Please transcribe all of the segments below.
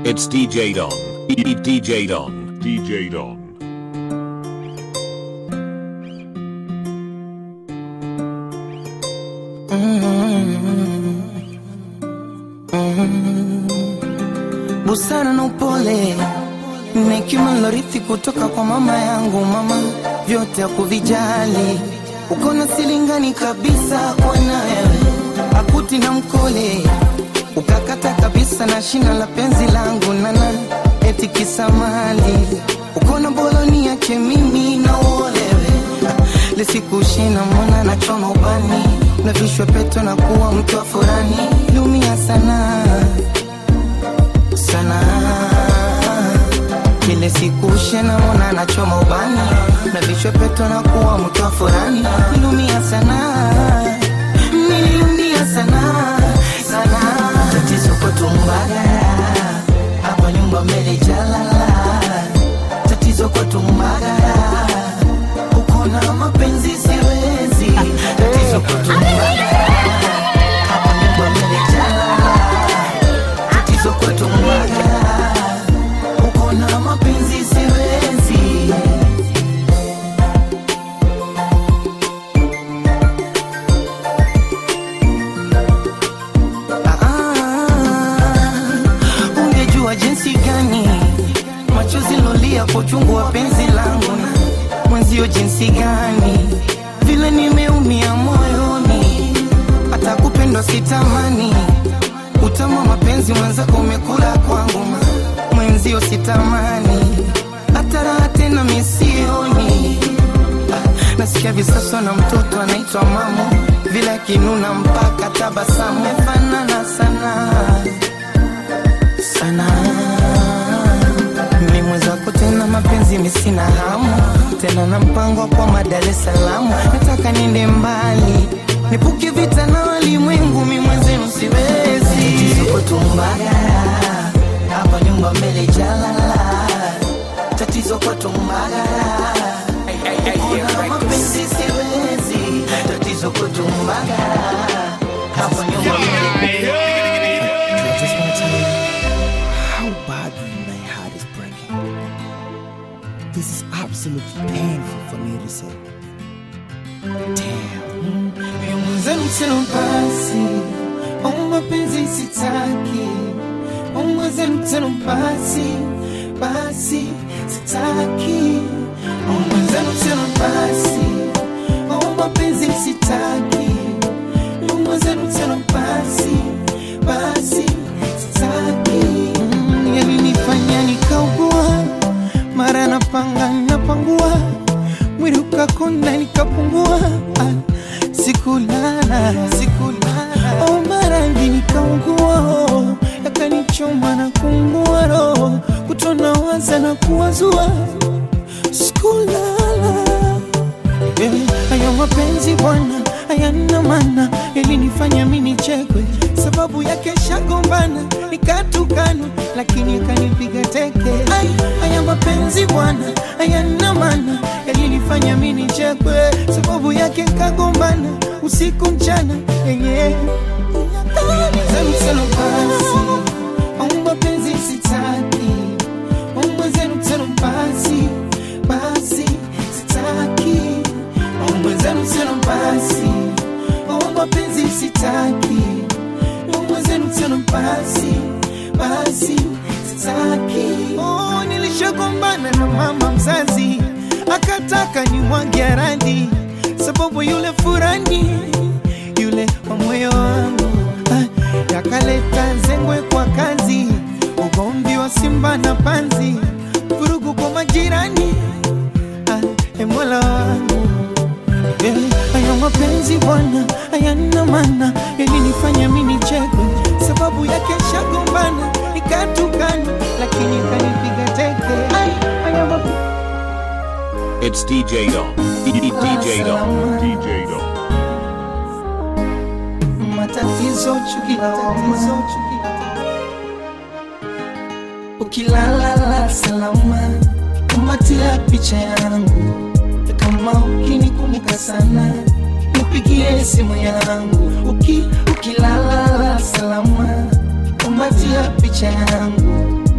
It's DJ Don. E- DJ Don. DJ Don. busara na upole na hekima nilorithi kutoka kwa mama yangu. Mama vyote hakuvijali, uko na silingani kabisa kwa na wewe, akuti na mkole ukakata kabisa na shina la penzi langu nana eti kisamali uko na boloni yake mimi na uolewe lisikushina mwana na choma ubani na vishwe peto na kuwa mke wa furani lumia sana sana kile siku shena mona nachoma ubani na vishwe peto na kuwa mke wa furani lumia sana niliumia sana sana tatizo kwetu mbagara hapa nyumba mbele jalala tatizo kwetu mbagara uko na mapenzi siwezi tatizo kwetu mbagara hapa nyumba mbele jalala tatizo kwetu mbagara uko na mapenzi siwezi Ah, ungejua jinsi gani machozi lolia kwa uchungu wa penzi langu na mwenzio jinsi gani vile nimeumia moyoni hata kupendwa sitamani utamu wa mapenzi mwenzako umekula kwangu ma- mwenzio sitamani hata raha tena misioni Ah, nasikia visaswa na mtoto anaitwa mamu vile akinuna mpaka tabasamu mefanana sana sana mimi mwenzako tena mapenzi misina hamu tena na mpango kwa Dar es Salaam nataka niende mbali nipuke vita na walimwengu mi mwenzenu siwezi tatizo kwetu Mbagala hapa nyumba mbele jalala tatizo kwetu Mbagala Kuna mapenzi siwezi tatizo kwetu Mbagala hapa nyumba mbele I just want to tell you how badly my heart is breaking. This is absolutely painful for me to say. Damn. mwenzenu tena basi au mapenzi sitaki au mwenzenu tena basi basi sitaki au mwenzenu tena basi au mapenzi sitaki au mwenzenu tena basi basi sitaki Mm, yalinifanya nikaugua mara napanga napangua mwili ukakonda nikapungua ah, sikulala sikulala oh, maradhi nikaugua oh, yakanichoma na kuungua roho kutona waza na kuwazua sikulala Eh, haya mapenzi bwana hayana maana, yalinifanya mimi nichekwe, sababu yake shagombana nikatukana, lakini akanipiga teke. Ai, haya mapenzi bwana hayana maana, yalinifanya mimi nichekwe, sababu yake kagombana usiku mchana yenye Zenu basi, au mapenzi sitaki, au mwenzenu tena basi, basi sitaki mwenzenu tena basi oh, mapenzi sitaki oh, mwenzenu tena basi basi sitaki oh, nilishagombana na mama mzazi akataka ni mwange radhi sababu yule furani yule wa moyo wangu ah, yakaleta zengwe kwa kazi ugomvi wa simba na panzi vurugu kwa majirani ah, e mola wangu Eh, haya mapenzi bwana hayana maana, yalinifanya mimi nichekwe, sababu yake shagombana nikatukana, lakini kanipiga teke. Ai, haya mapenzi It's DJ Don. E- E- DJ Don. DJ Don. matatizo chuki tatizo chuki ukilala salama kumatia picha yangu kama ukinikumbuka sana nipigie simu yangu uki ukilala salama kumatia picha yangu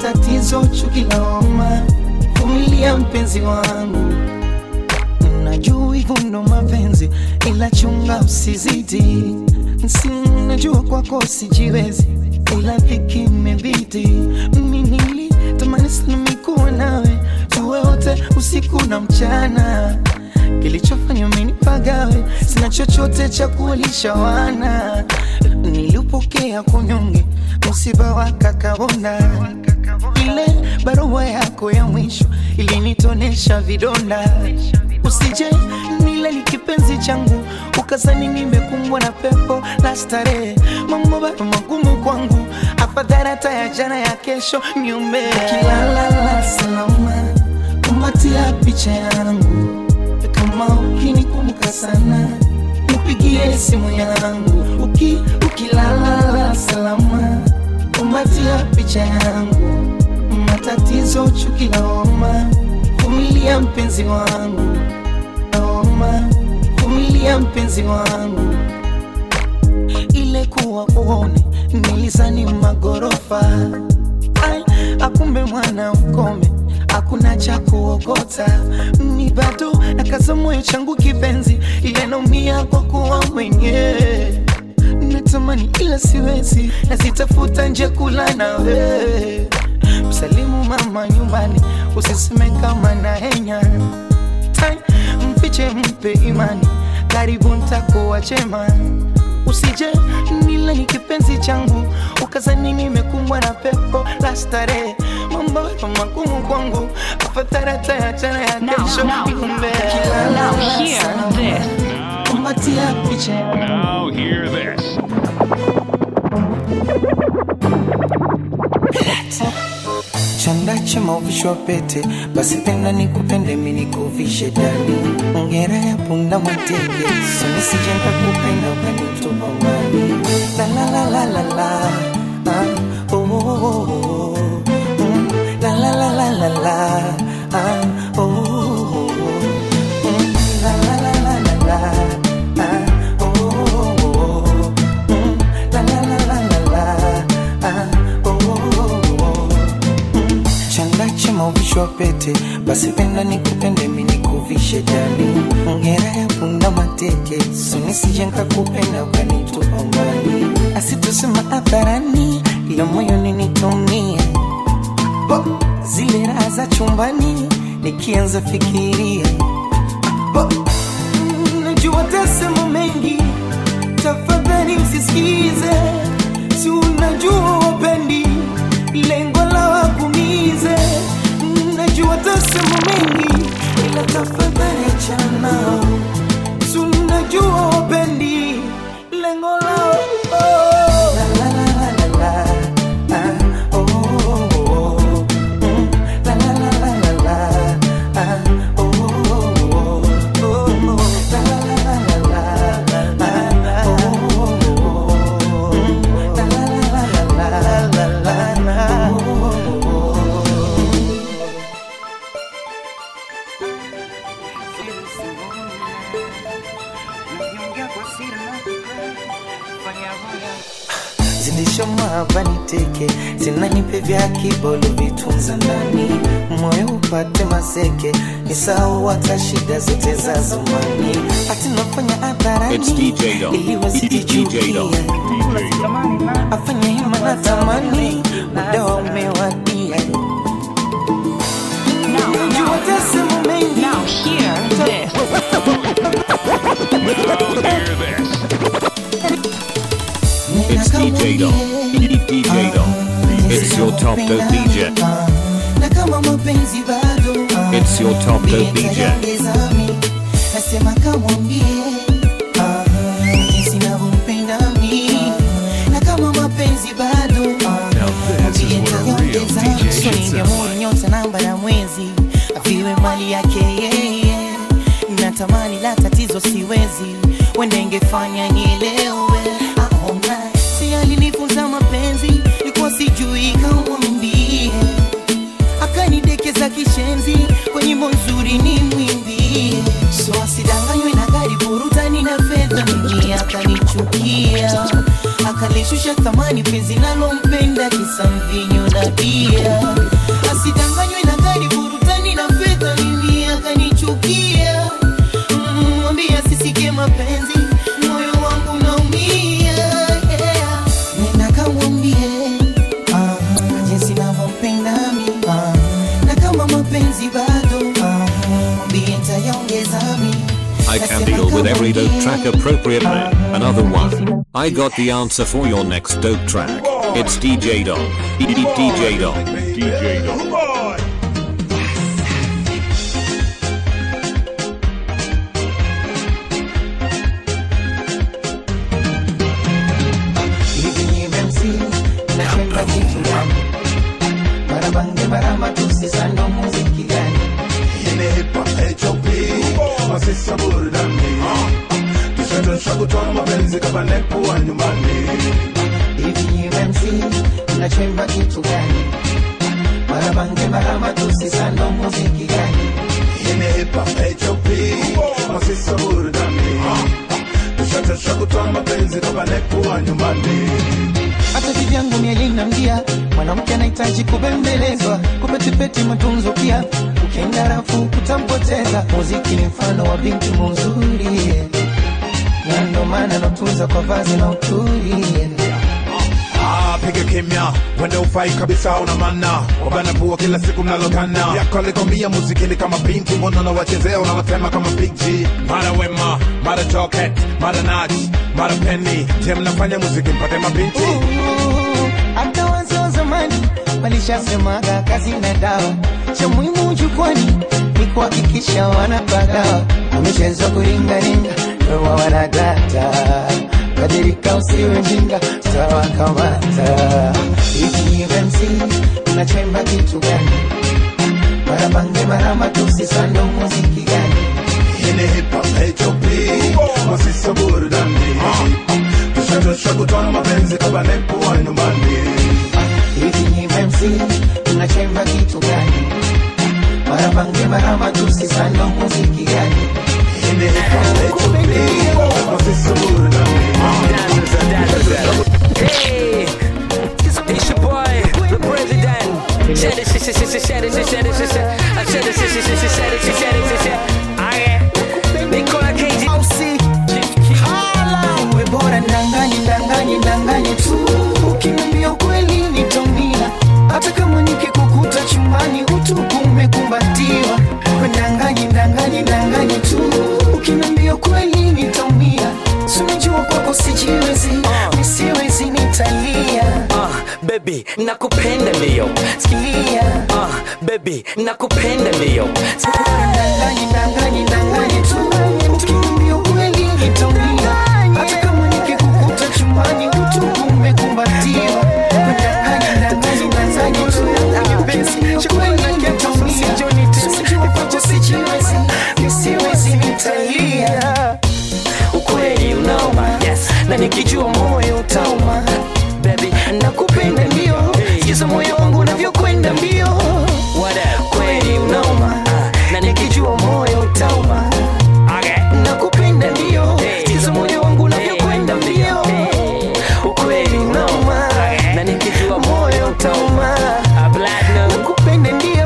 matatizo, chuki, lawama. Vumilia mpenzi wangu, najua hivyo ndo mapenzi, ila chunga usizidi. Si najua kwako sijiwezi, ila dhiki imebidi. Mimi nilitamani sana mikuwa nawe, tuwe wote usiku na mchana. Kilichofanya umenipagawe, sina chochote cha kuwalisha wana. Niliupokea kunyonge, msiba wa kakabona ile barua yako ya mwisho ilinitonesha vidonda. Usije nile ni kipenzi changu, ukazani nimekumbwa na pepo la starehe. Mambo bado magumu kwangu, afadhali hata ya jana ya kesho niombe. Ukilala salama, kumbatia picha yangu, kama ukinikumbuka sana nipigie simu yangu. Uki, ukilala salama, kumbatia picha yangu matatizo, chuki, lawama. Vumilia mpenzi wangu, lawama. Vumilia mpenzi wangu, ile kuwa uone nilizani magorofa, ai akumbe mwana ukome hakuna cha kuokota. Ni bado nakaza moyo changu kipenzi, ile naumia kwa kuwa mwenyewe natamani ila siwezi, nazitafuta nje kula nawe. Msalimu mama nyumbani, usiseme kama na henya Tai, mfiche mpe imani, karibu ntakuwa chema. Usije nile ni kipenzi changu, ukazani nimekumbwa na pepo la starehe. Mambo yako magumu kwangu, afadhali hata ya jana ya kesho now, niombe. now hear this. Kumbatia picha Now hear this. chanda chema uvishwa pete, basi penda nikupende mimi nikuvishe dali, ngera ya punda mateke, sini sije nikakupenda ukanitupa mbali. La la la la la la, ah, oh, oh, oh, oh. Mm, la la la la la la, ah, oh, oh, oh, oh. Mm, la la la la la la, ah, oh, oh, oh, oh. Mm, la la la la la la, ah, oh, oh, oh, oh. chanda chema uvishwa pete, basi penda nikupende mimi nikuvishe dali, ngera ya punda mateke, suni sije nikakupenda ukanitupa mbali, asitusema hadharani, ila moyoni nitumie Bo, zile raha za chumbani nikianza fikiria Bo, mm, najua tasema mengi, tafadhali msisikize, si unajua wapendi lengo la wakumize. Mm, Najua tasema mengi, ila tafadhali achana, si unajua wapendi lengo lao oh. La, la, la, la, la, la. Ah, oh, oh, oh, oh. Mm, la, la, la, la, la, la. Ah, oh, oh, oh, oh. Oh, la, la, la, la, la, la. Ah, oh, oh, oh, oh. Mm, la, la, la, la, la, la, la, la. Oh, oh, oh, oh. zilishomwapa niteke zinanipe vya kibolo vitunza ndani moyo upate maseke nisahau hata shida zote za zamani ati nafanya It's DJ Dom. hadharani ili DJ Dom. wasikichukia afanye hima na tamani muda wa umewadia Jua tasema mengi Now hear this. Hear this. It's DJ Dom. DJ Dom. It's your top dope DJ. na kama mapenzi bado It's your top dope DJ. Niongezami, nasema kamwambie ah, jinsi navyompenda mi na kama mapenzi bado mwambie nitaongezami. So ningemwona nyota namba ya mwezi aviwe mali yake yeye natamani la tatizo siwezi wende ingefanya nielewe aona si alinifunza mapenzi likuwa sijui kamwambie akanidekeza kishenzi kwa nyimbo nzuri ni mwimbi so asidanganywe na gari burutani na fedha mimi akanichukia akalishusha thamani penzi nalompenda kisa mvinyo na dia asidanganywe na gari burutani na fedha mimi akanichukia Mm, mwambie asisikie mapenzi moyo wangu naumia yeah. nenda kamwambie ah, jinsi navyompenda mi ah, na kama mapenzi bado ah, mwambie ntayaongeza mi I can deal with every dope track appropriately. Another one. I got the answer for your next dope track. It's DJ Dog. DJ Dog. DJ Dog. hivi ni MC napenda kitu gani marabange marama tusisando muziki gani Imehepa HOP Masisa burudani Tushatosha kutoa mapenzi kama nepo wa nyumbani hivi ni MC mnachemba kitu gani marabange marama tusisando muziki gani Imehepa HOP Masisa burudani Tushatosha kutoa mapenzi kama nepo wa nyumbani hata vivyangu mielinambia mwanamke anahitaji kubembelezwa kupetipeti matunzo pia ukienda rafu kutampoteza muziki ni mfano wa binti muzuri na ndo maana natunza kwa vazi na uturi Ah, piga kimya wende ufai kabisa una mana wabana pua kila siku mnalokana yako alikwambia muziki ni kama binti mbona unawachezea unawatema kama big G mara wema mara choket mara nach mara penny je mnafanya muziki mpate mabinti hata wazee wa zamani walishasemaga kazi na dawa cha muhimu jukwani ni kuhakikisha wanapagawa wamechezwa kuringaringa ndoa wanadata badilika usiwe mjinga tawakamata hiki MC unachemba kitu gani marabange marama tusisando muziki gani Ini hip hop HOP Masisa burudani Tushatosha kutoa mapenzi kama nepo wa nyumbani hivi ni MC unachemba kitu gani marabange marama tusisando muziki gani Ini hip hop HOP Masisa burudani Hey, it's, it's your boy, the president. Said it, said it, said it, said it, said it, said it, I said it, said it, said it, said it, said it, said it. Aye. They call it KG. Ausi hala uwe bora ndanganye ndanganye ndanganye tu ukiniambia kweli nitaumia hata kama nikikukuta chumbani utupu umekumbatiwa we ndanganye ndanganye ndanganye tu ukiniambia kweli nitaumia sunajua kwako sijiwezi nisiwezi nitalia Uh, baby, nakupenda ndio. sikia Uh, baby, nakupenda ndio. ndanganye ndanganye ndanganye tu ukiniambia kweli nitaumia hata kama nikikukuta chumbani utupu umekumbatiwa ndanganye ndanganye ndanganye tu Ukiniambia kweli nitaumia Sijua kwako sijiwezi nisiwezi nitalia ukweli unauma Yes. na nikijua moyo utauma Baby, nakupenda ndio sikiza moyo wangu unavyokwenda mbio what up? kweli unauma na nikijua moyo utauma Okay. nakupenda ndio Hey. sikiza moyo wangu unavyokwenda mbio ukweli unauma na nikijua moyo utauma A platinum. nakupenda ndio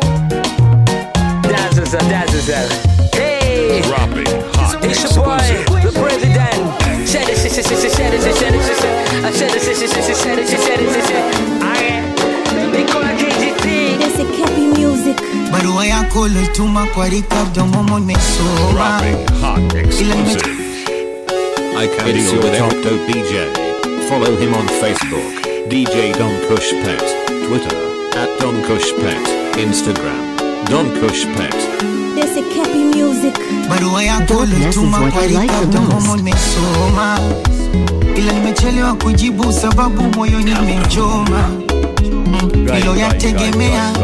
That's what's up, that's what's up. Hey. Dropping hot It's your boy, exclusive. the president. Said it, said it, said it, said it, said it, said it. I said it, said it, said it, said it, said it, said it. Aye. They call it KGP. This is Cappy Music. barua yako lotuma kwa rikabdo momo nimesoma Dropping hot exclusive. I can deal with every dope DJ. Follow him on Facebook. DJ Don Kush Pet. Twitter. At Don Kush Pet. Instagram. Don Kush Pet. This is Cappy Music. barua yako Darkness is lotuma what kwa I like the rikabdo momo most. nimesoma ila nimechelewa kujibu sababu moyo nimechoma hilo yategemea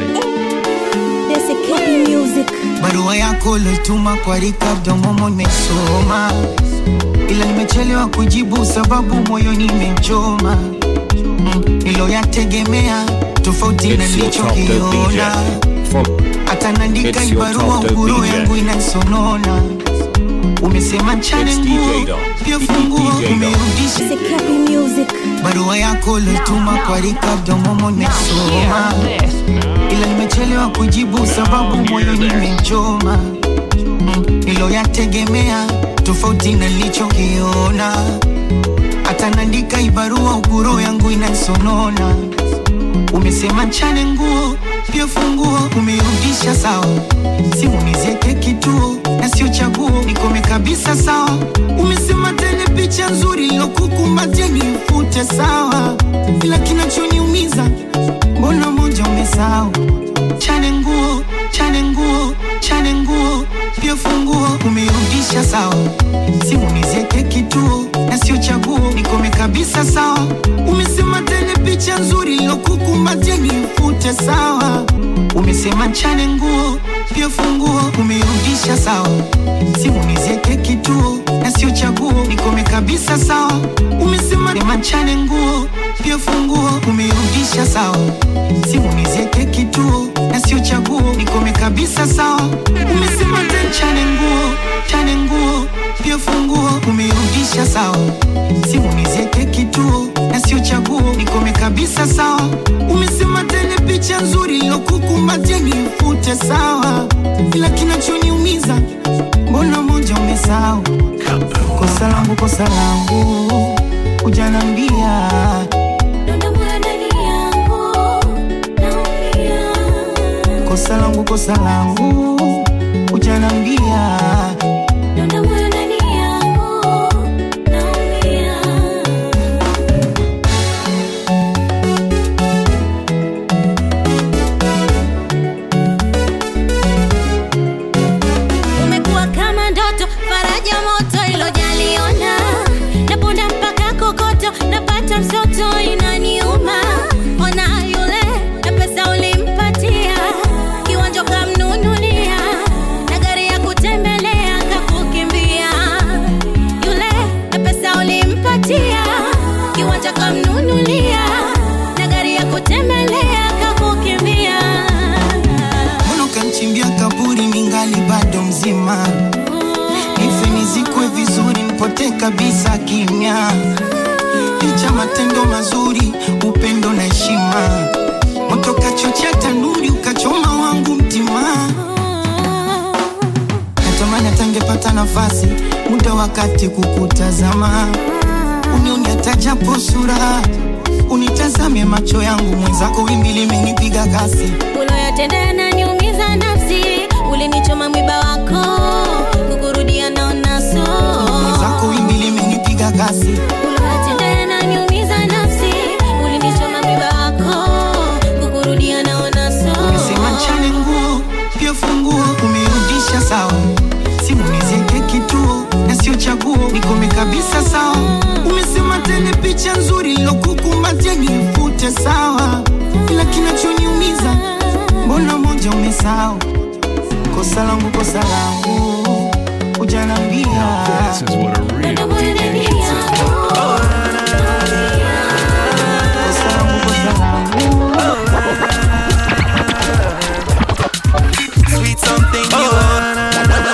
This is Cappy Music. barua yako lotuma kwa rikabdo momo nimesoma ila nimechelewa kujibu sababu moyo nimechoma hilo yategemea tofauti na It's your top dope nilichokiona DJ. Follow. hata naandika It's your ibarua top dope uguru DJ. yangu inaisonona umesema nchane It's DJ nguo Dom. pia DJ funguo Dom. umerudisha It's a Cappy Music. barua yako lotuma kwa Ricardo Momo nimesoma, ila nimechelewa kujibu sababu moyo nimechoma. Mm, Niloyategemea tofauti na nilichokiona, hata naandika ibarua ukuro yangu inaisonona. Umesema nchane nguo pia funguo umerudisha sawa, simu nizieke kituo na sio chaguo, nikome kabisa sawa. Umesema tele picha nzuri ilokukumbatia nifute sawa, ila kinachoniumiza mbona moja umesahau. Chane nguo, chane nguo, chane nguo pia funguo umerudisha sawa, simu nizieke kituo na sio chaguo, nikome kabisa sawa. Umesema tele picha nzuri ilokukumbatia nifute sawa. Umesema nchane nguo pia funguo umerudisha sawa, simu nizieke kituo na sio chaguo, nikome kabisa sawa. Umesema sema nchane nguo pia funguo umerudisha sawa, simu nizieke kituo na sio chaguo, nikome kabisa sawa. Umesema tena nchane nguo, chane nguo pia funguo umerudisha sawa, simu nizieke kituo na sio chaguo, nikome kabisa sawa. Umesema tele picha nzuri ilokukumbatia nifute sawa, ila kinachoniumiza mbona moja umesahau. Kosa langu, kosa langu hujanambia kosa langu, kosa langu hujanambia umekuwa kama ndoto faraja moto ilojaliona naponda mpaka kokoto napata msoto inaniuma ona yule na pesa ulimpatia kiwanja kamnunulia na gari ya kutembelea kakukimbia yule na pesa ulimpatia kiwanja kamnunulia na gari ya kutembelea kakukimbia mbona ukanchimbia kaburi ningali bado mzima nife nizikwe vizuri nipote kabisa kimya licha matendo mazuri upendo na heshima moto kachochea tanuri ukachoma wangu mtima natamani atangepata nafasi muda wakati kukutazama unioni atajapo sura unitazame macho yangu mwenzako wimbi limenipiga kasi uloyatenda naniumiza nafsi ulinichoma mwiba wako kukurudia naona so mwenzako wimbi limenipiga kasi uloyatenda naniumiza nafsi ulinichoma mwiba wako kukurudia naona so umesema nchane nguo pia funguo umerudisha sawa simu nizieke kituo na sio chaguo nikome kabisa sawa umesema tele picha nzuri ilokukumbatia nifute sawa ila kinachoniumiza mbona moja umesahau kosa langu kosa langu hujanambia This is what a real DJ hits it. kosa langu kosa langu Sweet something you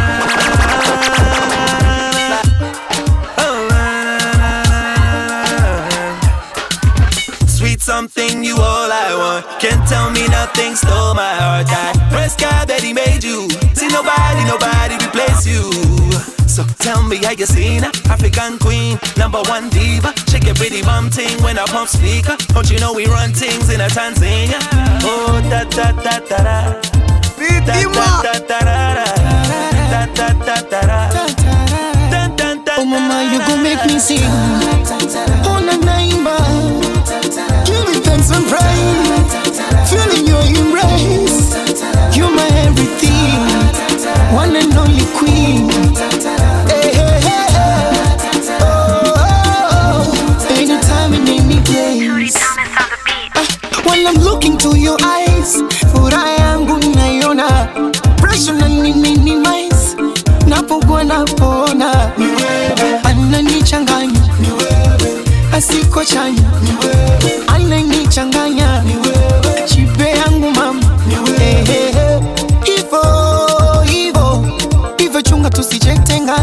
Sweet something you all I want. Can't tell me nothing stole my heart. I press God that He made you. See nobody, nobody replace you. So tell me how you seen her? African queen, number one diva. Shake your pretty bum ting when I pump speaker. Don't you know we run things in a Tanzania? Oh da da da da da. Da da da da da da. Da da da da da. Dun, dun, dun, Oh mama, you dun, gon' make me sing. Ona naimba, giving thanks and praise, feeling your embrace. You're my everything, one and only queen. Hey, hey, hey, hey. Oh, oh, oh. Anytime and any place. Ah, While I'm looking to your eyes, furaha yangu naiona, pressure na minimize, napokuwa napona, ananichanganya, asiko chanya, ananichanganya, chipe yangu mama, Eh, eh, eh. hivo hivo hivo, chunga tusijitenga,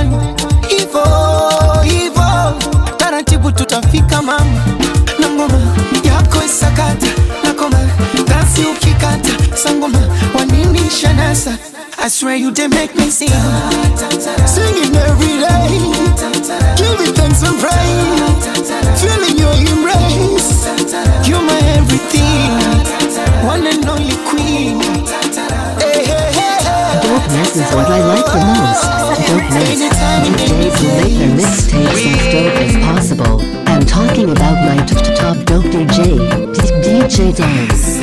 swear you did make me sing. Singing every day. Giving thanks and praise. Feeling your embrace. You're my everything. One and only queen. Hey, hey, hey, hey. Dopeness is what I like the most. Dopeness. DJs who make their mixtapes as dope as possible. I'm talking about my t- t- top dope DJ, D- DJ Dance.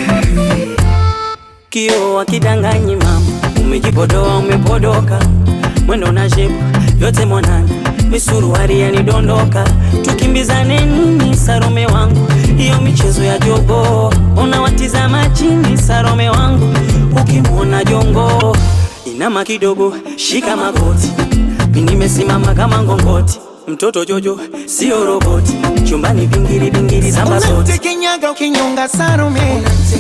Kio wakidanganyi mama, umejipodoa umepodoka, mwendo na shepu vyote mwanana, misuruari yanidondoka, tukimbizane nini Sarome wangu, hiyo michezo ya jogo, unawatizama chini Sarome wangu, ukimwona jongo inama kidogo, shika magoti, mi nimesimama kama ngongoti, mtoto Jojo sio roboti, chumbani vingiri vingiri zamba zote Unamtekenyaga ukinyonga Salome.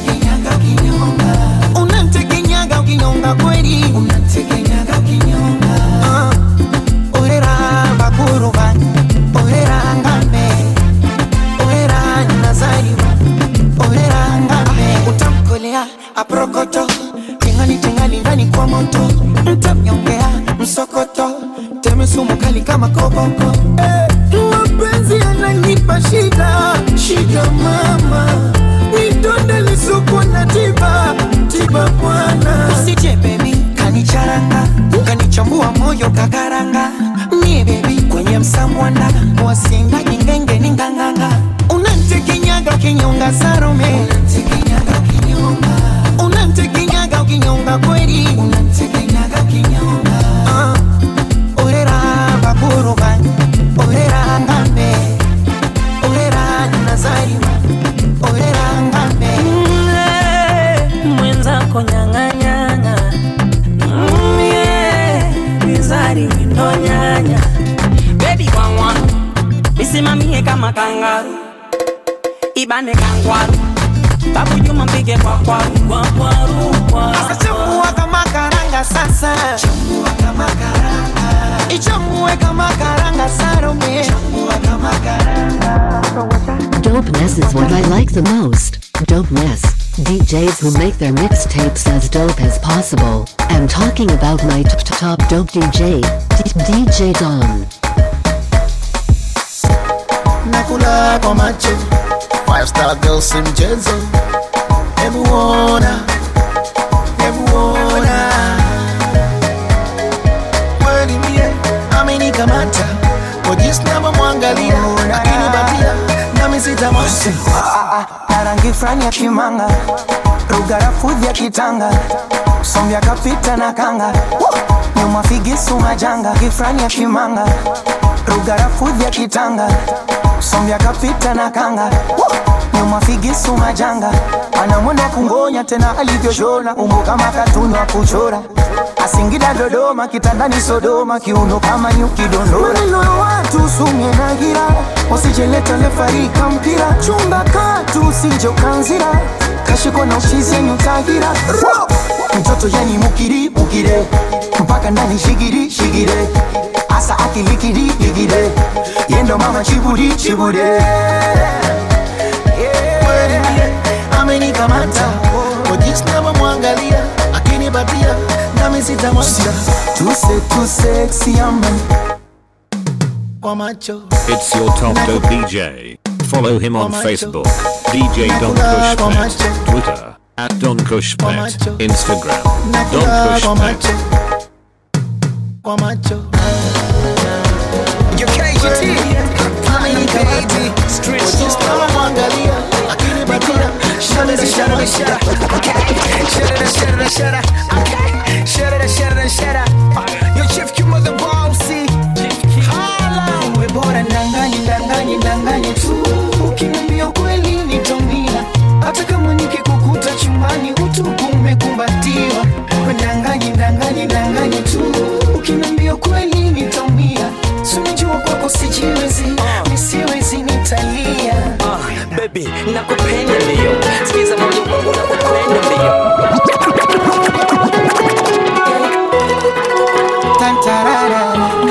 Unamtekenyaga ukinyonga kweli. Ah, orera bakuruba, orera ngame, orera nazariwa, orera ngame. Utamkolea aprokoto, tingali tingali ndani kwa moto, mtamnyongea msokoto, teme sumu kali kama koboko. Eh, mapenzi yananipa shida, shida mama, nidonde lisuku na tiba, tiba bwana. Usije baby, kanicharanga, kanichambua moyo kakaranga, mie baby kwenye msamwanda, wasinga jingenge ni nganganga, unantekenyaga kinyonga Salome, unantekenyaga kinyonga, unantekenyaga ukinyonga kweli, unantekenyaga kinyonga, ah, orera bakuruba, orera ngambe, orera nazariwa, orera ngambe. Mm, mwenzako nyang'anyang'a Mm, yeah, mizari windo nyanya bebi kwangwa misimamie kama kangaru ibane kangwaru babu juma mpige kwa kwaru kwa kwaru kwa Chambua kama karanga sasa, chambua kama karanga, ichambue kama karanga Salome, chambua kama karanga. Dopeness is what I like the most. Dopeness. DJs who make their mixtapes as dope as possible. I'm talking about my t- t- top dope DJ, D- DJ Don. nakula kwa macho five star girl si mchezo hebu ona hebu ona kweli mie amenikamata kwa jinsi navyomwangalia akinipatia nami sitamwacha na rangi fulani ya kimanga, lugha rafudhi ya kitanga, sombya kapita na kanga, nyuma figisu majanga, kifrani ya kimanga, lugha rafudhi ya kitanga, sombya kapita na kanga, nyuma figisu majanga, anamwenda kungonya tena alivyoshona, umbo kama katuni wa kuchora Asingida Dodoma, kitandani Sodoma, kiuno kama nyuki dondora. Maneno ya watu sumye na gira, usijeleta lefarika mpira, chunga katu usije ukanzira, kashiko na uchizi yenye utagira. Mtoto yani mukiri mukire, mpaka ndani shigiri shigire, asa akilikiri ligire, yendo mama chiburi chibure. kweli mie amenikamata kwa jinsi navyomwangalia akinipatia nami sitamwacha Tuse tu sexy aman, kwa macho It's your top dope DJ. Follow him on Facebook, DJ Don Kush Pet, Twitter, at Don Kush Pet, Instagram, Don nakula Kush kwa Pet. macho kwa macho amenikamata akinipatia nami sitamwacha uwe bora ndanganye ndanganye ndanganye tu, ukiniambia kweli nitaumia, hata kama nikikukuta chumbani utupu umekumbatiwa. We ndanganye ndanganye ndanganye tu, ukiniambia kweli nitaumia, si unajua kwako sijiwezi, nisiwezi nitalia. Ah, baby nakupenda mbio sikiza moyo wangu nakupenda mbio Tantarara.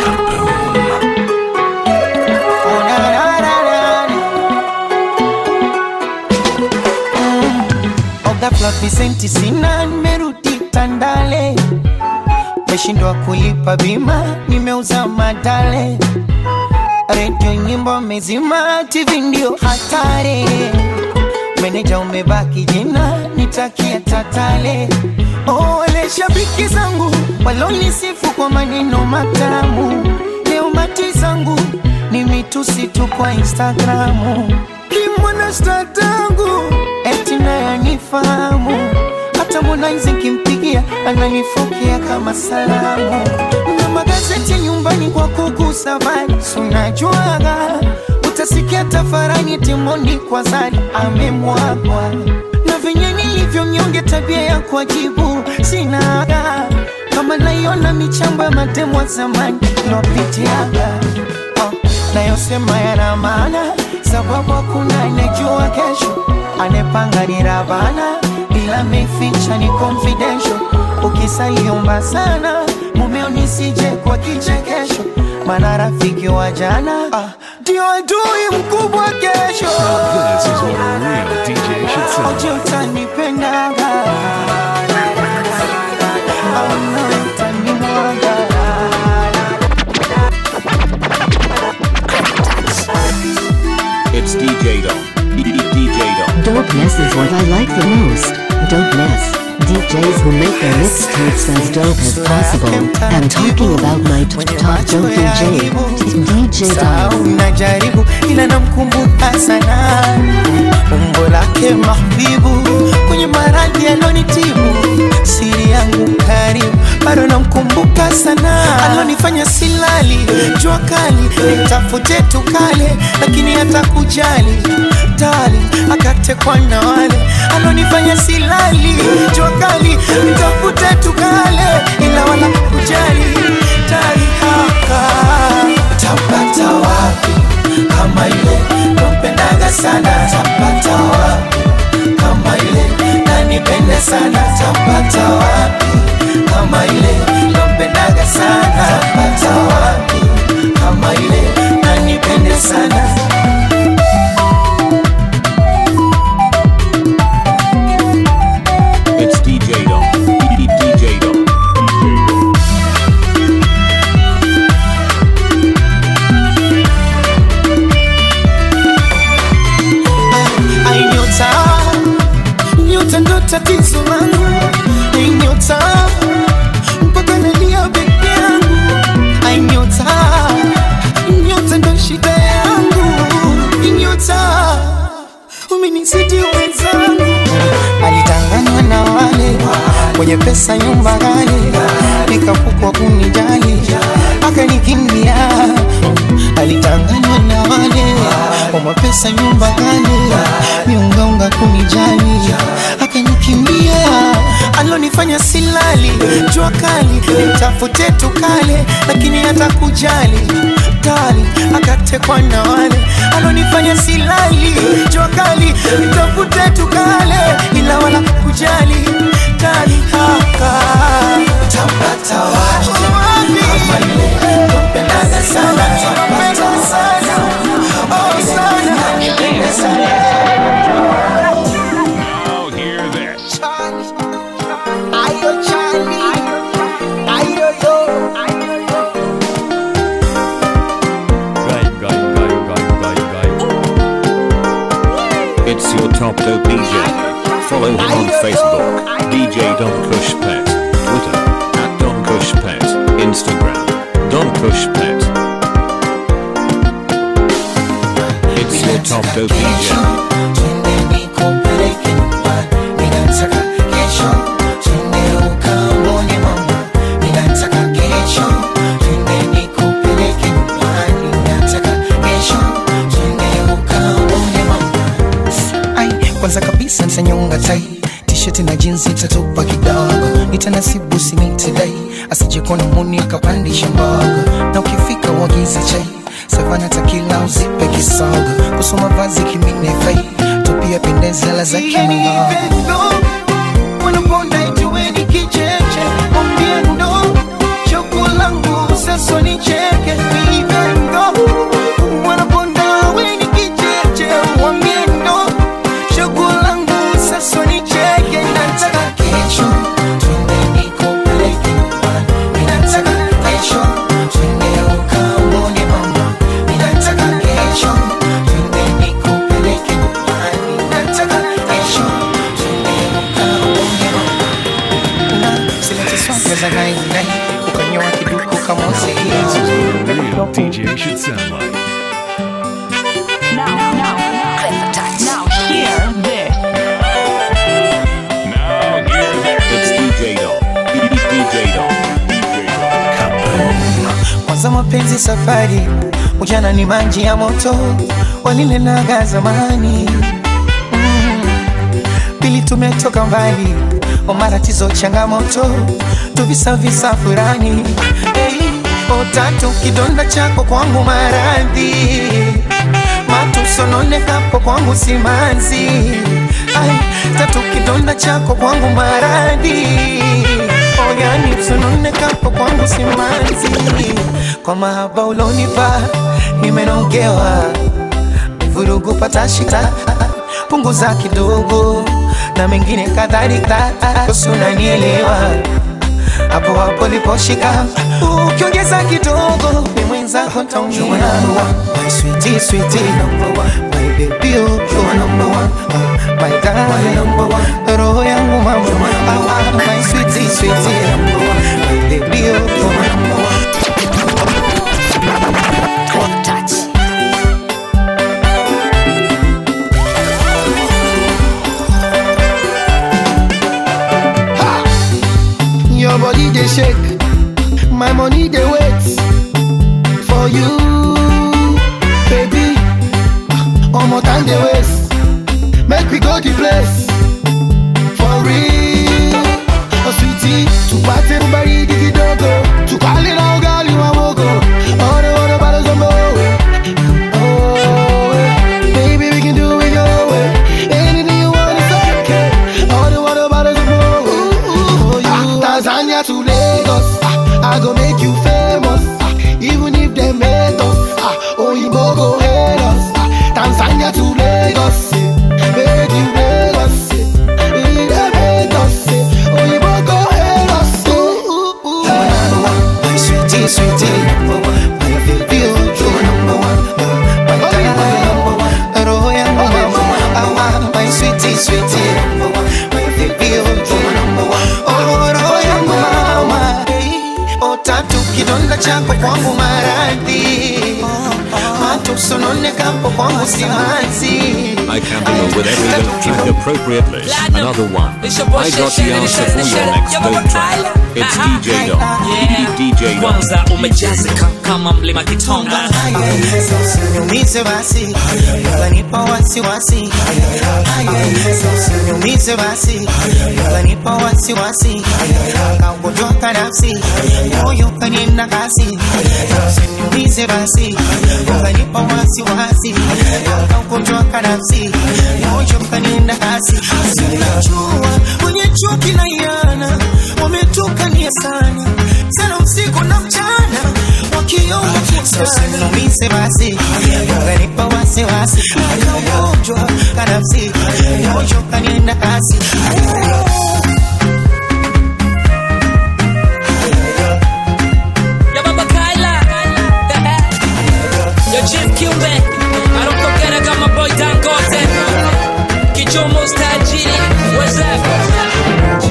Oh, na, na, na, na, na. Mm. Oh, ghafla visenti sina nimerudi Tandale meshindwa kulipa bima, nimeuza madale, redio nyimbo mezima, TV ndio hatari, meneja umebaki jina, nitakia tatale. Oh, wale shabiki zangu walonisifu kwa maneno matamu, leo mati zangu ni mitusi tu kwa Instagramu. Kimwana sta tangu eti naye anifahamu, hata Harmonize nkimpigia ananifokea kama salamu. Na magazeti nyumbani kwa kugusa vibes, unajuaga utasikia tafarani timoni kwa zari amemwagwa na venye nilivyo mnyonge, tabia ya kuajibu sinaga kama naiona michambo ya matemo ya zamani lopitiaga oh, nayosema yana maana sababu hakuna anejua kesho anepanga ni Ravana ila meficha ni confidential ukisaliomba sana mumeo nisije kwa kichekesho maana rafiki wa jana ah, ndio adui mkubwa kesho This is what a real DJ should sound Oje utanipendaga Au nawe utanimwaga It's DJ Dom. DJ Dom. Dopeness is what I like the most. Dopeness. DJs who make their mixtapes as dope as possible. I'm talking about my t- top dope DJ. DJ Sahau Dom. najaribu ila namkumbuka sana umbo lake mahbibu kwenye maradhi alonitibu siri yangu karibu bado namkumbuka sana alonifanya silali jua kali nitafute tukale lakini hata kujali tali akatekwa na wale alonifanya silali jua kali nitafute tukale ila wala kujali tali haka tapata wapi kama ile nampendaga sana tapata wapi kama ile nanipende sana tapata wapi kama ile nampendaga sana tapata wapi kama ile nanipende sana It's DJ Dom. DJ Dom. Ai nyota, nyota ndo tatizo langu. Ai nyota, mpaka nalia peke yangu. Ai nyota, nyota ndo shida yangu. Ai nyota, umenizidi wenzangu. Alitanganywa na wale wenye pesa, nyumba ghali, nikapukwa kunijali, akanikimbia. Alitanganywa na wale wa mapesa, nyumba ghali, miungaunga kunijali, akanikimbia. Alonifanya silali, jua kali, nitafute tukale, lakini hata kujali tali, akatekwa na wale alonifanya silali, jua kali, nitafute tukale, ila wala kujali tali haka tapata wapi kama ile napendaga sana tapata sana oh sana napenda sana Now hear this. ayo chali ayo yo Going, going, going, going, going, going. It's your top dope DJ. Follow him on Facebook, DJ Don Kush Pet, Twitter, at Don Kush Pet, Instagram, Don Kush Pet. It's your top dope DJ. Ai, kwanza kabisa nitanyonga tai tisheti na jinsi itatupa kidogo nitanasibu sinitidai asijekona muni akapandisha mbogo na ukifika wagize chai savana takila uzipe kisogo kusoma vazi kiminefai tupia pendezela za kimangogo wanaponda ijueni kicheche mwambie ndo choko langu sasa nicheke vivendo wanaponda weni kicheche mwambie ndo choko langu sasa nicheke nataka kesho twende nikupeleke nyumbani they should sound like. Now, now, now, hear this. It's DJ Dom. DJ Dom. kwanza mapenzi safari ujana ni maji ya moto walinenaga zamani mm. pili tumetoka mbali o matatizo changamoto tuvisavisa furani hey, o tatu kidonda chako kwangu maradhi matusononekapo kwangu simanzi Ai, tatu kidonda chako kwangu maradhi oyani usononekapo kwangu simanzi kwa mahaba ulonipa nimenogewa vurugu patashita punguza kidogo na mengine kadhalika usunanielewa hapo hapo liposhika ukiongeza kidogo ni mwenzako ntaumia my sweetie sweetie number one my baby oh you're number one oh, my darling number one roho yangu mama ah, ah, my sweetie sweetie number one my baby oh you're number one Your body they shake, my money they wait for you, baby. One more time they waste, make we go the place for real. Oh sweetie, tu party everybody digi dogo, tu call it all girl you a wogo. All the water bottles on Oh, eh. baby we can do it your way. Anything you want is okay. All the water bottles on for you. Tanzania to Lagos, ah, I go make you famous. ah, even if they hate us, ah, Oyinbo go hate us. ah, Tanzania to Lagos, eh, make you Lagos. eh, if they hate us, eh, Oyinbo go hate us. ooh, ooh, ooh. my sweetie sweetie number one my baby oh you're number one oh, my darling number one roho yangu mama ah, ah, my sweetie sweetie number one my baby oh you're number one oh roho yangu mama hey, oh tatu kidonda chako kwangu maradhi matusononekapo kwangu simanzi I can deal with every little track appropriately. Another one. I got the answer for your next dope track. It's DJ Dom. DJ Dom. kwanza umejazika kama mlima kitonga Usiniumize basi, ukanipa wasiwasi. Usiniumize basi, ukanipa wasiwasi. Kaugonjwa nafsi, moyo kanienda kasi. Usiniumize basi, ukanipa wasiwasi. Kaugonjwa nafsi, moyo kanienda kasi. Sinajua wenye chuki na yana wametukania sana sana usiku na mchana wakiomba usiniumize basi ukanipa wasiwasi kaugonjwa kanafsi moyo kanienda kasi ya baba kaila yo chief kiumbe i don't forget i got my boy dangote kichomo stajiri what's up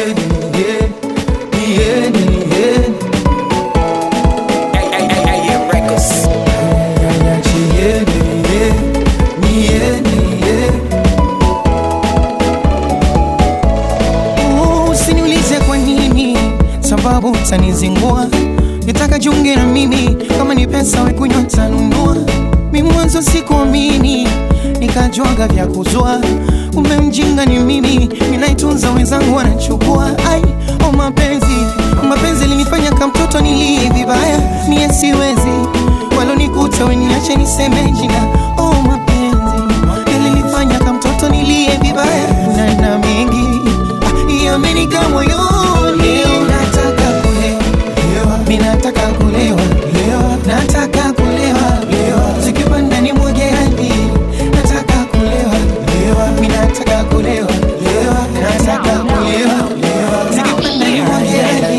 usiniulize kwa nini sababu utanizingua nitaka jiunge na mimi kama ni pesa wekunywa tanunua mi mwanzo sikuamini nikajwaga vya kuzua kumbe mjinga ni mimi ninaitunza wenzangu wanachukua ai o mapenzi mapenzi linifanya kamtoto nilie vibaya mie siwezi walonikuta weniache niseme jina o mapenzi yalinifanya kamtoto nilie vibaya na na mengi ah, yamenika moyoni leo nataka kulewa mi nataka kulewa nataka kulewa zikipanda ni mwage hadi nataka kulewa mi nataka kulewa nataka kulewa zikipanda ni mwage hadi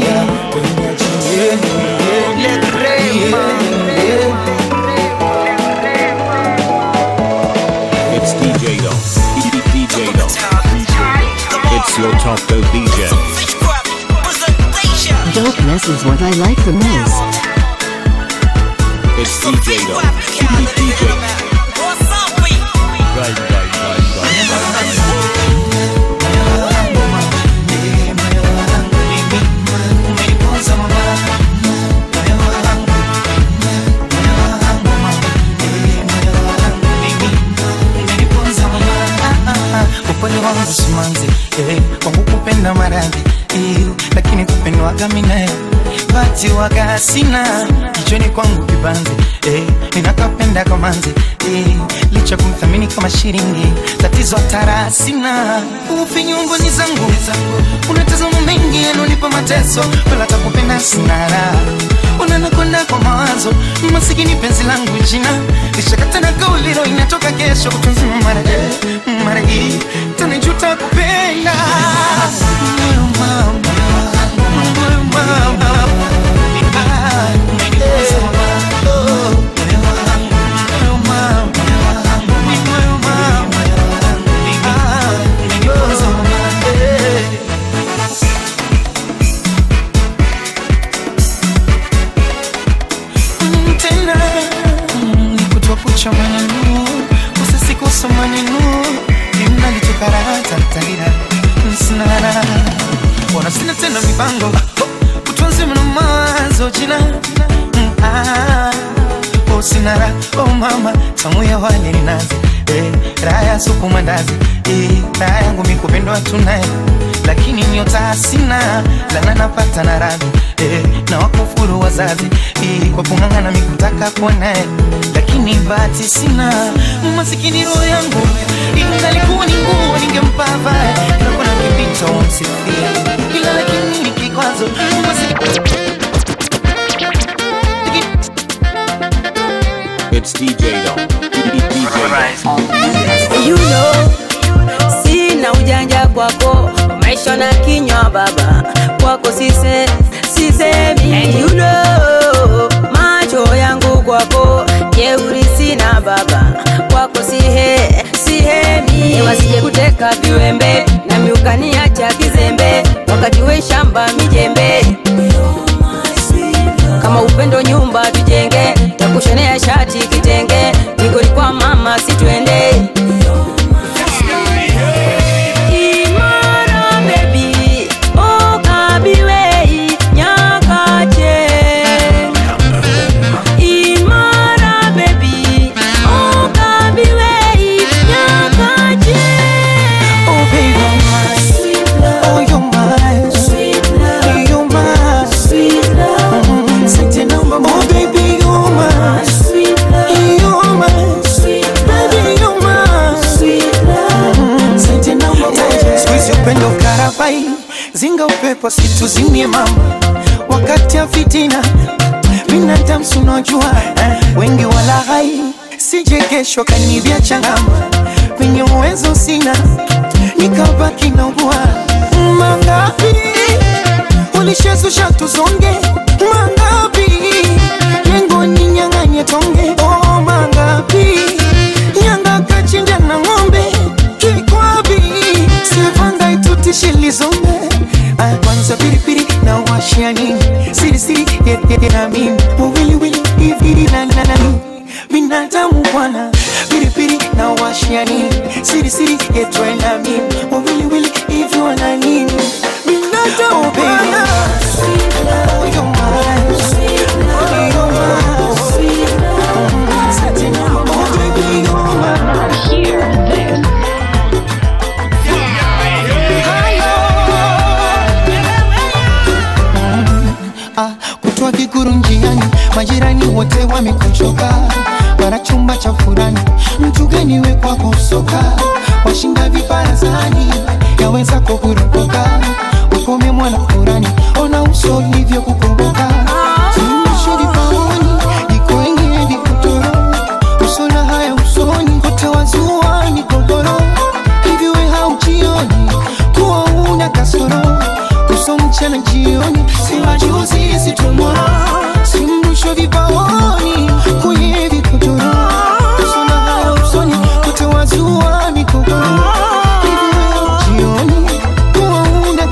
It's DJ Dom. DJ Dom. It's your top dope DJ. Dopeness is what I like the most. It's DJ Don. DJ Right, right, right, right, right, upole wangu simanzi eh, kwangu kupenda maradhi eh, lakini kupendwaga minae bati waga sina kichwani kwangu kibanzi eh, ninakapenda kamanzi eh, licha kumthamini kama shilingi tatizo tara sina ufinyungoni zangu unatazama mengi yanonipa mateso wala takupenda sinara unanakwenda kwa mawazo masikini penzi langu jina lishakata na kauliro inatoka kesho kutunzima mara eh, mara hii tanijuta kupenda Moyo mama, moyo mama, ah, eh, oh, moyo mama, moyo mama, ah, oh, eh. Mm, tena mm, nikutwa kucha maneno usisikosa maneno imnalitukaratatarira sinara bona sina tena mipango utwanzima na mawazo jina Mm, ah, oh sinara oh mama tamuya wale ninazi eh, raha ya supu mandazi eh, raha yangu mikupendwa tunaye lakini nyota sina lana napata na radhi eh, na wakufuru wazazi eh, kwa kung'ang'ana mikutaka kuonaye lakini bahati sina masikini roho yangu ingalikuwa ni nguo ningempa vae nakona kipito msifia ila lakini ni kikwazo masikini It's DJ Don. DJ you know, sina ujanja kwako maisha na kinywa baba kwako sise sisemi And you know, macho yangu kwako jeuri sina baba kwako sihe sihemi wasije kuteka viwembe na miukaniacha kizembe wakati we shamba mijembe kama upendo nyumba tujenge takushonea shati kitenge nikoli kwa mama situende Imara baby, okabiwei nyakache. Imara baby, okabiwei nyakache. Oh baby, you're mine. Oh, you're mine. You're mine. Mm, sente namba, oh baby, you're mine. You're mine. Baby, you're mine. Mm, sente namba moja. Siku hizi upendo karabai, zinga upepo situzimie mama, wakati ya fitina binadamu sunajua eh, wengi wala hai sije kesho kanivya changama kwenye uwezo sina nikabaki na ugua mangapi ulishezusha tuzonge mangapi lengo ni nyang'anye tonge oh, mangapi nyanga kachinja na ng'ombe kikwabi sivanga itutishilizombe aya kwanza piripiri na washia nini sirisiri yeye na mimi wawiliwili hivi na na na mimi binadamu bwana piripiri na washia nini sirisiri yetwe na mimi wawiliwili hivi wana nini binadamu bwana Oh, you're mine. Oh, you're mine. Mm, sati na- oh, baby, you're mine. Ah, kutwa kikuru njiani, majirani wote wamekuchoka, bara chumba cha furani, mtu gani we kwako soka, washinda vibarazani, yaweza kukuropoka, ukome mwana furani, ona uso ulivyo kukomboka, Suluhisho vipaoni, iko wengine vikutoro, uso na haya usoni, kote wazua ni gogoro, hivi we haujioni kuwa una kasoro uso mchana jioni, si majuzi si tomorrow, si mwisho vipaoni kwenye vikodoro, uso na haya usoni kote wazua migogoro, hivi wewe jioni kuwa una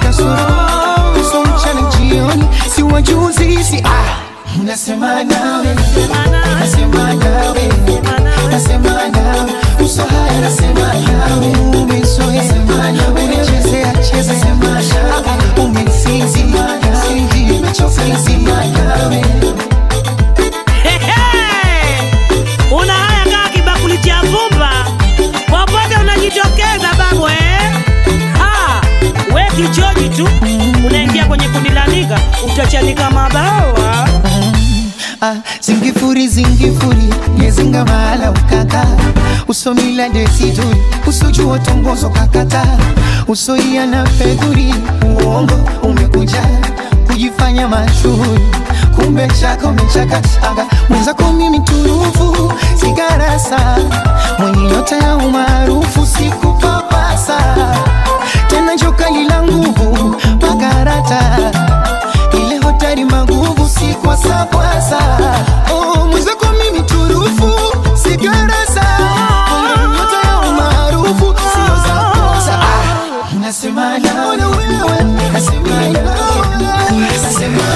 ah, zingifuri zingifuri yezinga mahala ukaka usomila desituri usojua tongozo kakata usoia na fedhuri uongo umekuja kujifanya mashuhuri kumbe chaka umechakasaga mwenzako mimi turufu sigarasa mwenye nyota ya umaarufu sikupapasa tena jokali la nguvu makarata ile hotari maguvu si kwa sakwasa oh, mwenzako mimi turufu sigarasa mwenye nyota ya umaarufu sio za kosa ah, nasema naona wewe nasema nawe nasema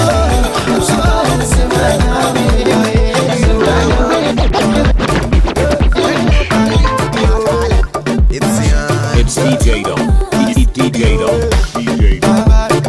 It's DJ Dom. DJ Dom. DJ Dom.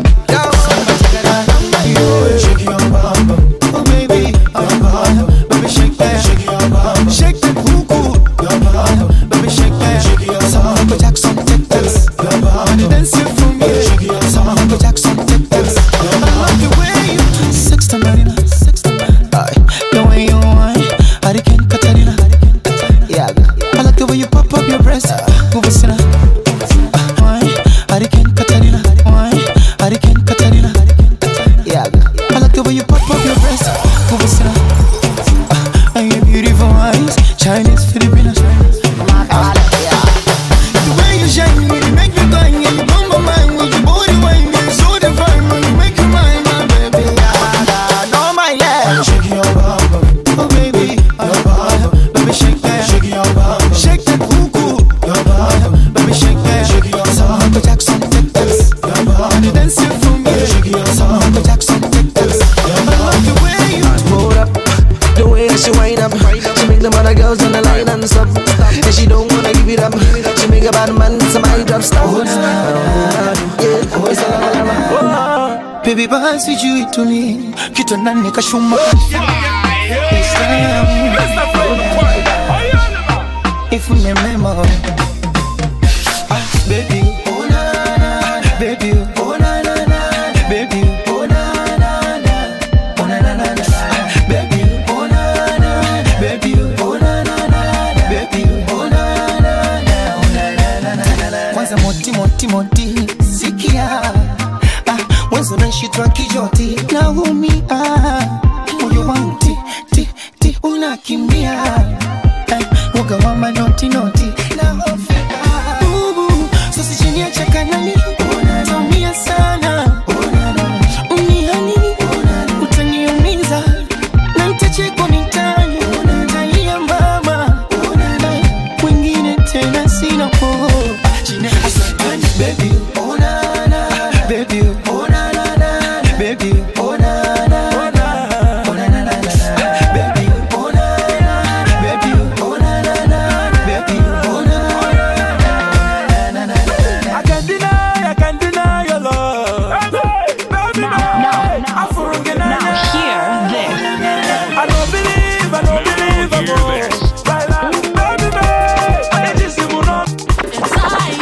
Shake your bum, oh baby, your bum, baby shake that, shake your bum, shake that cuckoo, your bum, baby shake that, shake your bum, Michael Jackson take this, your bum, dance it for me, shake your bum, Michael Jackson take this, I love the way you do, sixty Marina, sixty Marina, the way you whine, Hurricane Katarina, yeah, I like the way you pop up your breast, move it, sinner, whine, Hurricane Katarina, whine, Hurricane Katarina. Yeah, I like the way you pop up your breast. Go listen up. Uh, and your beautiful eyes, Chinese, Filipino. The way you shine, when you make me cry, and you blow my mind with your body wine, you're so divine, when you make me mine, my baby. No, my love. Shake your bum, oh baby, your bum, baby shake that, shake your bum, shake that cuckoo, your bum, baby shake that, shake your bum, Michael Jackson take this, your bum, dance it for me, shake your bum, Michael Jackson take this, I love the way you Hold up, the way that she wind up, she make them other girls on the line and stop. And she don't wanna give it up, she make a bad man some eye drop stop. Yeah, it's a la la la. Baby basi juu itulie kitandani kashuma If we remember Ah, baby oh na na na baby oh na na na baby oh na na na oh na na na na baby oh na na baby oh na na na baby oh na na na oh na na na na kwanza moti moti moti sikia ah mwanzo nashitwa kijoti naumia moyo wangu ti ti ti unakimbia eh, uga wa manoti noti nahofika Bubu, sasa chini ya chakanani taumia sana unihani utaniumiza na nitachekwa mitani talia mama Eh, wengine tena sina po Baby, oh na na, baby, oh na na na, baby, oh na na na, oh na na na na, baby, oh na na, baby, oh na na na, baby, oh na na na na. I can't deny, I can't deny your love. Baby, now, now, now, hear this. I don't believe, I don't believe, I don't. Baila, baby, baby, I just want to.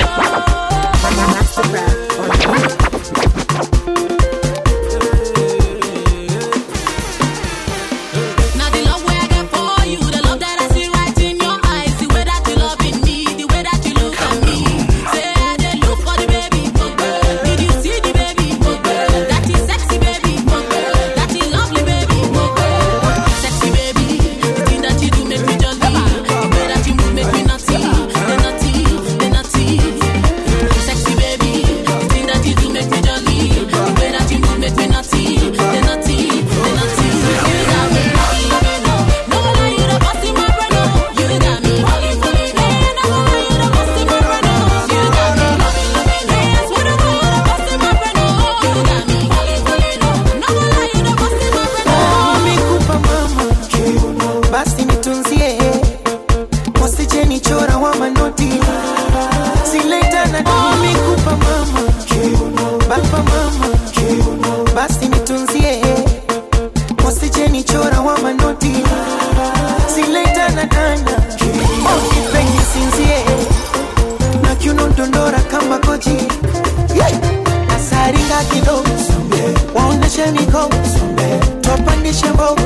Now the love where I get for you, the love that I see right in your eyes, the way that you loving me, the way that you look at me. Say I dey look for the baby, did you see the baby? That is sexy baby, that is lovely baby, sexy baby. The thing that you do make me jolly, the way that you move make me naughty, the naughty, the naughty. Sexy baby, the thing that you do make me jolly, the way that you move make me naughty, the naughty, the naughty. You got me. No lie, you the boss in my brain, oh. You got me. Hey, no lie, you the boss in my brain, oh. You got me. Hey, I swear to God, you the boss in my brain, oh. You got me. No lie, you the boss in my brain, oh. Nimekupa mama basi nitunzie wasije nichora wa manoti siletana nimekupa mama baba mama basi nitunzie wasije nichora wa manoti siletana nana okipengi sinzie na kiuno dondora kama koji nasaringa kidogo waoneshe mikono top tupandishe mbogo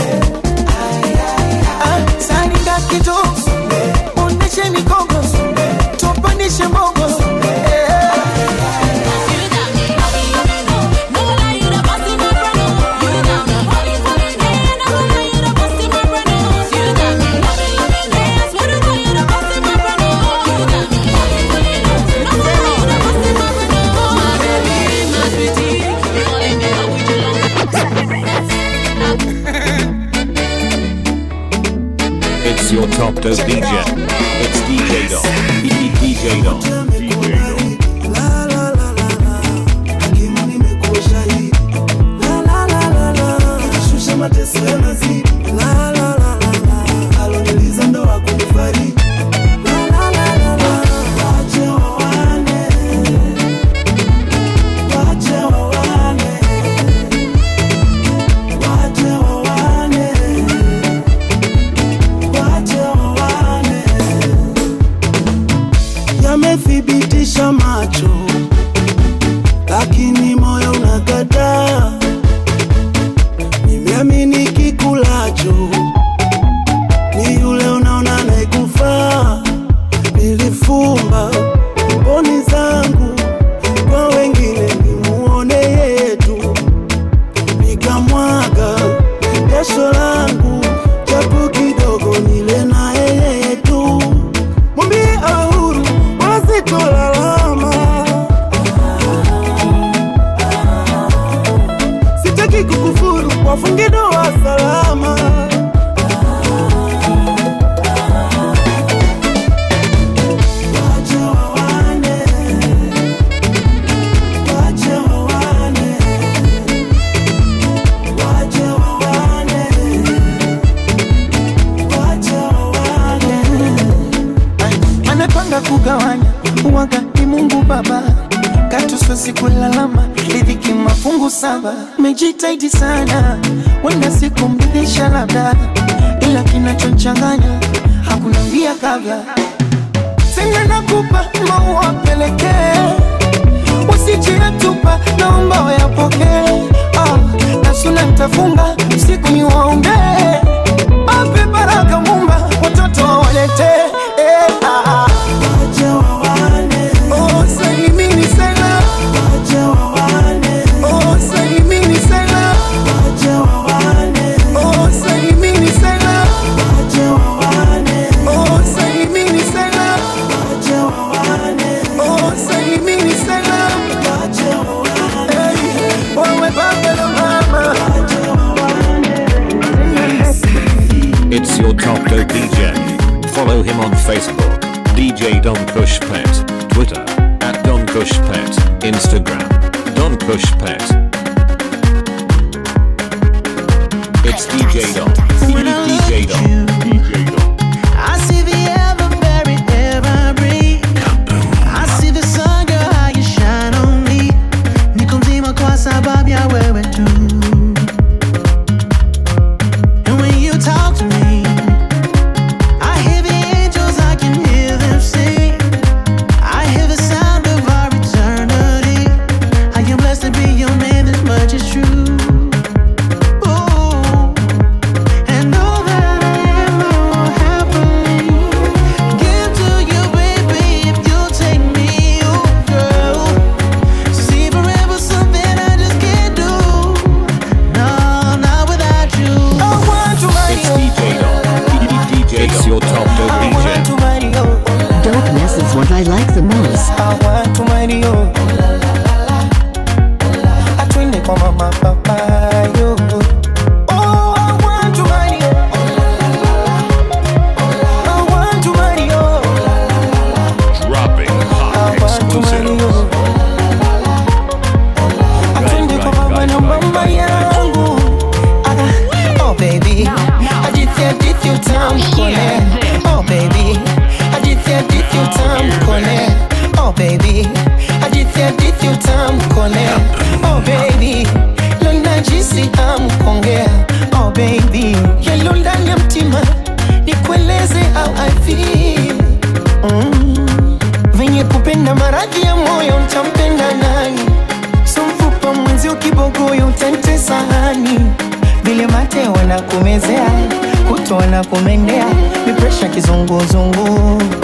Ah, saringa kidogo onyeshe mikogo tupandishe mbogo Eh. It's your top dope DJ. It's DJ Dom. DJ Dom. shusha mateso ya nazidi la la la la la aloniliza ndo akunifariji la la la la la wache wawane wache wawane wache wawane wache wawane yamethibitisha macho lakini moyo unakataa nimeamini kikulacho ni yule unaona anayekufaa. Nilifumba mboni zangu kwa wengine nimuone yetu, nikamwaga jasho langu japo kidogo nile na yeye tu. Mwambie awe huru wala sitolalama, sitaki kukufuru, wafunge ndoa salama. Wache wawane, wache wawane, wache wawane, wache wawane. anapanga kugawanya uwaga ni Mungu Baba, katuswezi kulalama riziki mafungu saba. Mejitahidi sana, wenda siku mridhisha labda, ila kinachochanganya hakuna mbia kabla. Sina nakupa maua pelekee, usijiyatupa, naomba wayapokee. Ah, na suna nitafunga usiku ni waombee, ape baraka Mumba, watoto wawaletee eh, ah, ah. Oh, salimini sana. Oh, salimini sana. Oh, salimini sana. Oh, salimini sana. Oh, salimini sana. Hey, wewe baba na mama. It's your top dope DJ. Follow him on Facebook, DJ Don Kush Pet, Twitter, at Don Kush Pet, Instagram, Don Kush Pet. It's DJ Don. DJ Don. DJ Don. I see the ever-very air I breathe. I see the sun, girl, how you shine on me. Niko mzima kwa sababu ya wewe tu. And when you talk to me, I hear the angels, I can hear them sing. I hear the sound of our eternity. I am blessed to be your man, this much is true. Ooh. And all that I am kumezea kutoa na kumendea mipresha kizunguzungu